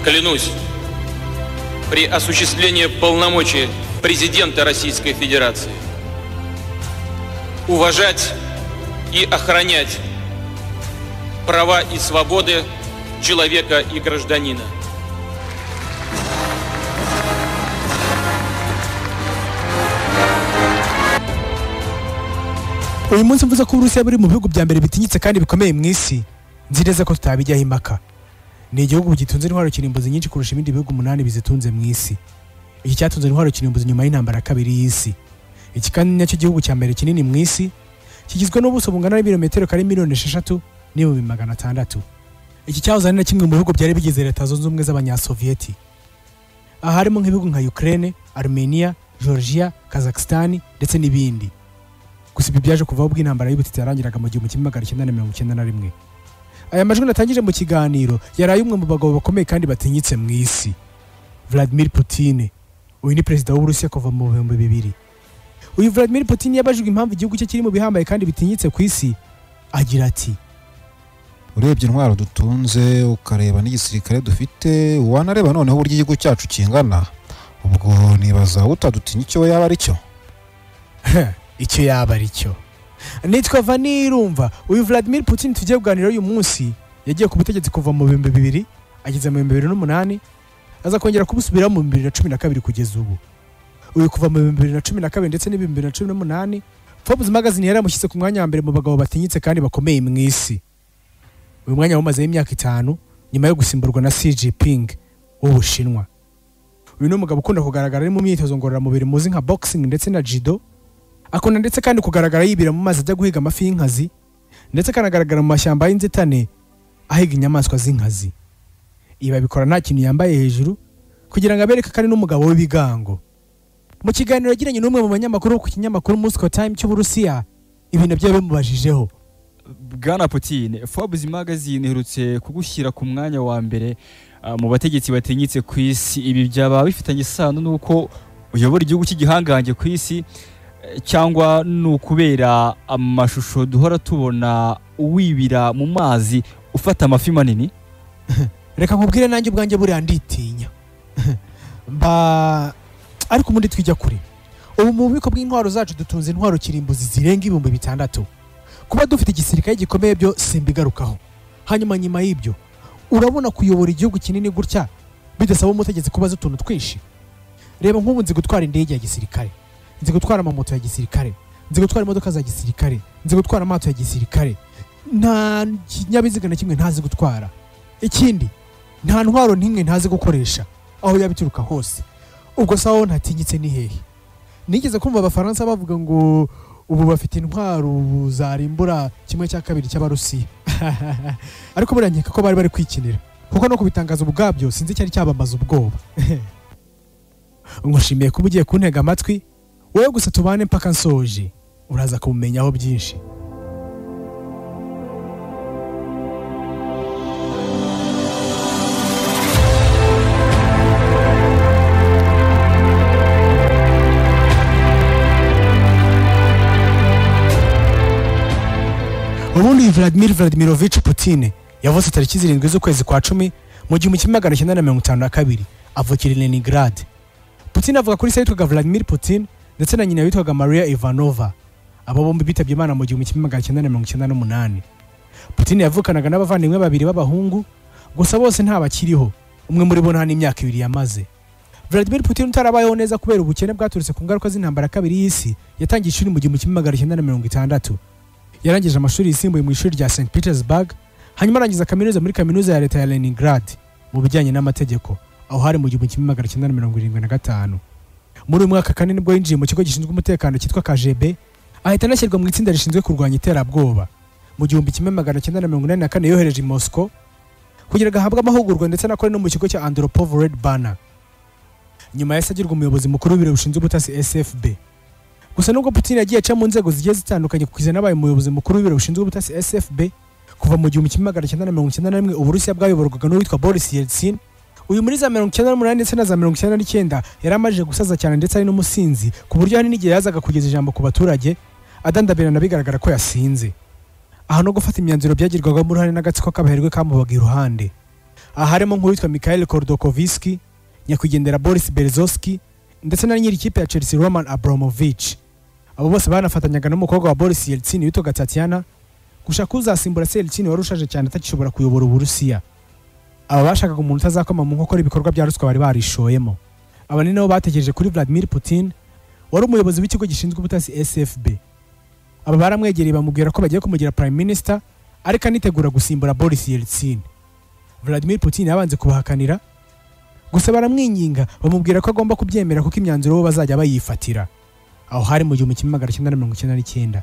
клянусь при осуществлении полномочий президента Российской Федерации уважать и охранять права и свободы человека и гражданина. uyu munsi mvuze ko uburusiya buri mu bihugu bya mbere bitinyitse kandi bikomeye mu isi nzi neza ko tutabijyaho impaka ni igihugu gitunze intwaro kirimbuzi nyinshi kurusha ibindi bihugu umunani bizitunze mu isi iki cyatunze intwaro kirimbuzi nyuma y'intambara ya kabiri y'isi iki kandi ni nacyo gihugu cya mbere kinini mu isi kigizwe n'ubuso bungana n'ibirometero kari miliyoni esheshatu n'ibihumbi magana atandatu iki cyahoze ari na kimwe mu bihugu byari bigize leta zunze ubumwe z'abanyasoviyeti aha harimo nk'ibihugu nka ukraine armenia georgia kazakhstan ndetse n'ibindi gusa ibi byaje kuvaho ubwo intambara y'ubutitsi yarangiraga mu gihumbi kimwe magana cyenda na mirongo icyenda na rimwe aya majwi natangije mu kiganiro yari ay'umwe mu bagabo bakomeye kandi batinyitse mu isi vladimir putin uyu ni perezida w'uburusiya kuva mu bihumbi bibiri uyu vladimir putin yabajijwe impamvu igihugu cye kiri mu bihambaye kandi bitinyitse ku isi agira ati urebye intwaro dutunze ukareba n'igisirikare dufite wanareba noneho uburyo igihugu cyacu kingana ubwo nibaza utadutinya icyo we yaba ari cyo icyo yaba ari cyo nitwa vanirumva uyu vladimir putin tugiye kuganira uyu munsi yagiye ku butegetsi kuva mu bihumbi bibiri ageze mu bihumbi bibiri n'umunani aza kongera kubusubiraho mu bihumbi bibiri na cumi na kabiri kugeza ubu uyu kuva mu bihumbi bibiri na cumi na kabiri ndetse n'ibihumbi bibiri na cumi n'umunani forbes magazine yaramushyitse ku mwanya wa mbere mu bagabo batinyitse kandi bakomeye mu isi uyu mwanya wamazeho imyaka itanu nyuma yo gusimburwa na xi jinping w'ubushinwa uyu ni umugabo ukunda kugaragara ari mu myitozo ngororamubiri muzi nka boxing ndetse na judo akunda ndetse kandi kugaragara yibira mu mazi ajya guhiga amafi y'inkazi ndetse akanagaragara mu mashyamba y'inzitane ahiga inyamaswa z'inkazi ibi abikora nta kintu yambaye hejuru kugira ngo abereke ko ari n'umugabo w'ibigango mu kiganiro yagiranye n'umwe mu banyamakuru wo ku kinyamakuru Moscow Time cy'Uburusiya ibi nabyo bimubajijeho bwana Putin Forbes magazine iherutse kugushyira ku mwanya wa mbere ah, mu bategetsi batinyitse ku isi ibi byaba bifitanye isano n'uko uyobora igihugu cy'igihangange ku isi eh, cyangwa ni ukubera amashusho duhora tubona wibira mu mazi ufata amafi manini reka nkubwire nanjye ubwanjye buriya nditinya mba ariko ubundi twijya kure ubu mu bubiko bw'intwaro zacu dutunze intwaro kirimbuzi zirenga ibihumbi bitandatu kuba dufite igisirikare gikomeye byo simbigarukaho hanyuma nyuma y'ibyo urabona kuyobora igihugu kinini gutya bidasaba umutegetsi kubaza utuntu twinshi reba nk'ubu nzi gutwara indege ya gisirikare nzi gutwara amamoto ya gisirikare nzi gutwara imodoka za gisirikare nzi gutwara amato ya gisirikare nta kinyabiziga na kimwe ntazi gutwara ikindi nta ntwaro n'imwe ntazi gukoresha aho yaba ituruka hose ubwo sawa ntatinyitse ni hehe nigeze kumva abafaransa bavuga ngo ubu bafite intwaro zarimbura kimwe cya kabiri cy'abarusiya ariko buriya nkeka ko bari bari kwikinira kuko no kubitangaza ubwabyo sinzi icyari cyabamaza ubwoba nkushimiye kuba ugiye kuntega amatwi wowe gusa tubane mpaka nsoje uraza kubumenyaho byinshi ubundi uyu vladimir vladimirovich putin yavutse tariki zirindwi z'ukwezi kwa cumi mu gihumbi kimwe magana cyenda na mirongo itanu na kabiri avukira i leningrad putin avuka kuri se yitwaga vladimir putin ndetse na nyina witwaga maria ivanova aba bombi bitabye imana mu gihumbi kimwe magana cyenda na mirongo icyenda n'umunani putin yavukanaga n'abavandimwe babiri b'abahungu gusa bose nta bakiriho umwe muri bo nta n'imyaka ibiri yamaze vladimir putin utarabayeho neza kubera ubukene bwaturutse ku ngaruka z'intambara ya kabiri y'isi yatangiye ishuri mu gihumbi kimwe magana cyenda na mirongo itandatu yarangije amashuri yisumbuye mu ishuri rya St Petersburg hanyuma arangiza kaminuza muri kaminuza ya leta ya Leningrad mu bijyanye n'amategeko aho hari mu gihumbi kimwe magana cyenda na mirongo irindwi na gatanu muri uyu mwaka kandi nibwo yinjiye mu kigo gishinzwe umutekano cyitwa KGB ahita anashyirwa mu itsinda rishinzwe kurwanya iterabwoba mu gihumbi kimwe magana cyenda na mirongo inani na kane yohereje i Moscow kugira ngo ahabwe amahugurwa ndetse anakore no mu kigo cya Andropov Red Banner nyuma yahise agirwa umuyobozi mukuru w'ibiro bishinzwe ubutasi SFB gusa nubwo putin yagiye aca mu nzego zigiye zitandukanye kugeza n'abaye umuyobozi mukuru w'ibiro bishinzwe ubutasi sfb kuva mu gihumbi kimwe magana cyenda na mirongo icyenda na rimwe uburusiya bwayoborwaga n'uwitwa boris yeltsin uyu muri za mirongo icyenda n'umunani ndetse na za mirongo icyenda n'icyenda yari amajije gusaza cyane ndetse ari n'umusinzi ku buryo hari n'igihe yazaga kugeza ijambo ku baturage adandabirana bigaragara ko yasinze aha no gufata imyanzuro byagirwagamo uruhare n'agatsiko k'abaherwe kamubaga iruhande aha harimo nk'uwitwa Mikhail Kordokoviski nyakwigendera Boris Berezovski ndetse na nyiri ikipe ya Chelsea Roman Abramovich abo bose banafatanyaga n'umukobwa wa Boris Yeltsin witwaga Tatiana gushaka uzasimbura se Yeltsin wari ushaje cyane atagishobora kuyobora Uburusiya aba bashakaga umuntu utazakoma mu nkokora ibikorwa bya ruswa bari barishoyemo aba ni nabo batekereje kuri Vladimir Putin wari umuyobozi w'ikigo gishinzwe ubutasi SFB aba baramwegereye bamubwira ko bagiye kumugira prime minister ariko anitegura gusimbura Boris Yeltsin Vladimir Putin yabanze kubahakanira gusa baramwinginga bamubwira ko agomba kubyemera kuko imyanzuro bo bazajya bayifatira aho hari mu gihumbi kimwe magana cyenda na mirongo icyenda n'icyenda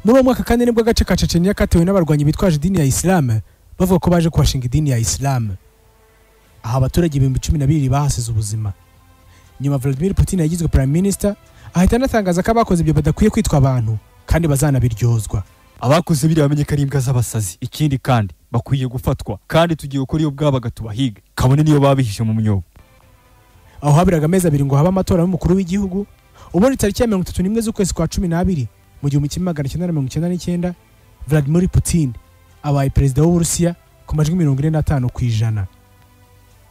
muri uwo mwaka kandi nibwo agace ka Chechenia katewe n'abarwanyi bitwaje idini ya Islam bavuga ko baje kuhashinga idini ya Islam aha abaturage ibihumbi cumi na bibiri bahasize ubuzima nyuma Vladimir Putin yagizwe prime minister ahita anatangaza ko abakoze ibyo badakwiye kwitwa abantu kandi bazanabiryozwa abakoze biriya bamenye ko ari imbwa z'abasazi ikindi kandi bakwiye gufatwa kandi tugiye gukora iyo bwaba tubahiga kabone niyo babihishe mu myobo aho habiraga amezi abiri ngo habe amatora y'umukuru w'igihugu ubundi tariki ya mirongo itatu n'imwe z'ukwezi kwa cumi n'abiri mu gihumbi kimwe magana cyenda na mirongo icyenda n'icyenda Vladimir Putin abaye perezida w'Uburusiya ku majwi mirongo ine n'atanu ku ijana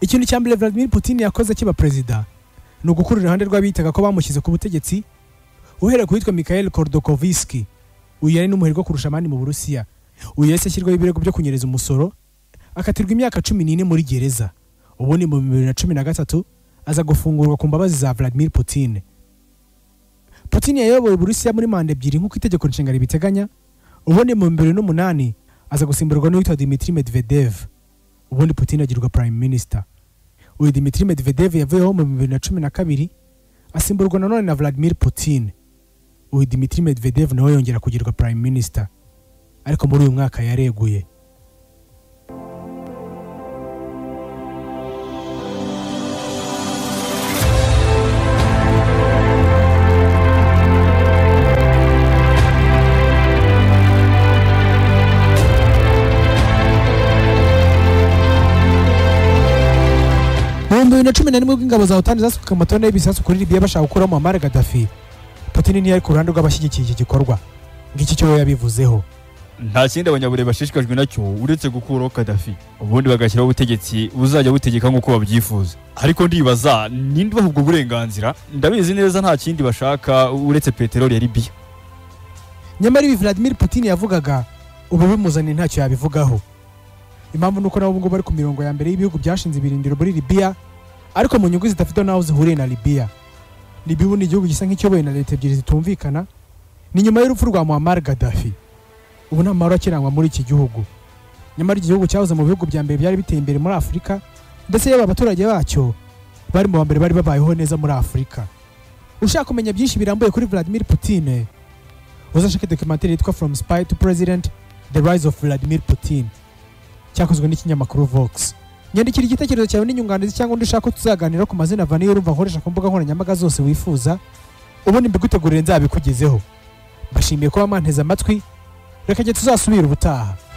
ikintu cya mbere Vladimir Putin yakoze akiba perezida ni ugukura iruhande rw'abitaga ko bamushyize ku butegetsi uhereye ku witwa Mikhail Kordokoviski uyu yari n'umuherwe kurusha abandi mu Burusiya uyu yahise ashyirwaho ibirego byo kunyereza umusoro akatirwa imyaka cumi n'ine muri gereza ubundi mu bihumbi bibiri na cumi na gatatu aza gufungurwa ku mbabazi za Vladimir Putin Putin yayoboye Uburusiya muri manda ebyiri nk'uko itegeko nshinga ribiteganya ubundi mu bihumbi bibiri n'umunani aza gusimburwa n'uwitwa Dmitry Medvedev ubundi Putin agirwa prime minister uyu Dmitry Medvedev yavuyeho mu bihumbi bibiri na cumi na kabiri asimburwa nanone na Vladimir Putin uyu Dmitry Medvedev nawe yongera kugirwa prime minister ariko muri uyu mwaka yareguye mu bihumbi bibiri na cumi na rimwe ubwo ingabo za otani zasukaga amatona y'ibisasu kuri libiya bashaka gukuramo muammar gaddafi putin ntiyari ku ruhande rw'abashyigikiye iki gikorwa ngiki cyo we yabivuzeho nta kindi abanyabure bashishikajwe nacyo uretse gukuraho kadafi ubundi bagashyiraho ubutegetsi buzajya butegeka nk'uko babyifuza ariko ndibaza ninde ubaha ubwo burenganzira ndabizi neza nta kindi bashaka uretse peteroli ya libiya nyamara ibi vladimir putin yavugaga ubu bimuzaniye ntacyo yabivugaho impamvu ni uko nabo ubungubu bari ku mirongo ya mbere y'ibihugu byashinze ibirindiro muri libiya ariko mu nyungu zidafite n'aho zihuriye na libiya libiya ubu ni igihugu gisa nk'ikiyobowe na leta ebyiri zitumvikana ni nyuma y'urupfu rwa muammar gaddafi ubu nta mahoro akirangwa muri iki gihugu nyamara iki gihugu cyahoze mu bihugu bya mbere byari biteye imbere muri afurika ndetse yaba abaturage bacyo bari mu ba mbere bari babayeho neza muri afurika ushaka kumenya byinshi birambuye kuri vladimir putin uzashake dokumentari yitwa from spy to president the rise of vladimir putin cyakozwe n'ikinyamakuru vox nyandikira igitekerezo cyawe n'inyunganizi cyangwa undi ushaka ko tuzaganira ku mazina vaniye urumva nkoresha ku mbuga nkoranyambaga zose wifuza ubundi mbigutegurire nzabikugezeho mbashimiye kuba mwanteze amatwi reka njye tuzasubire ubutaha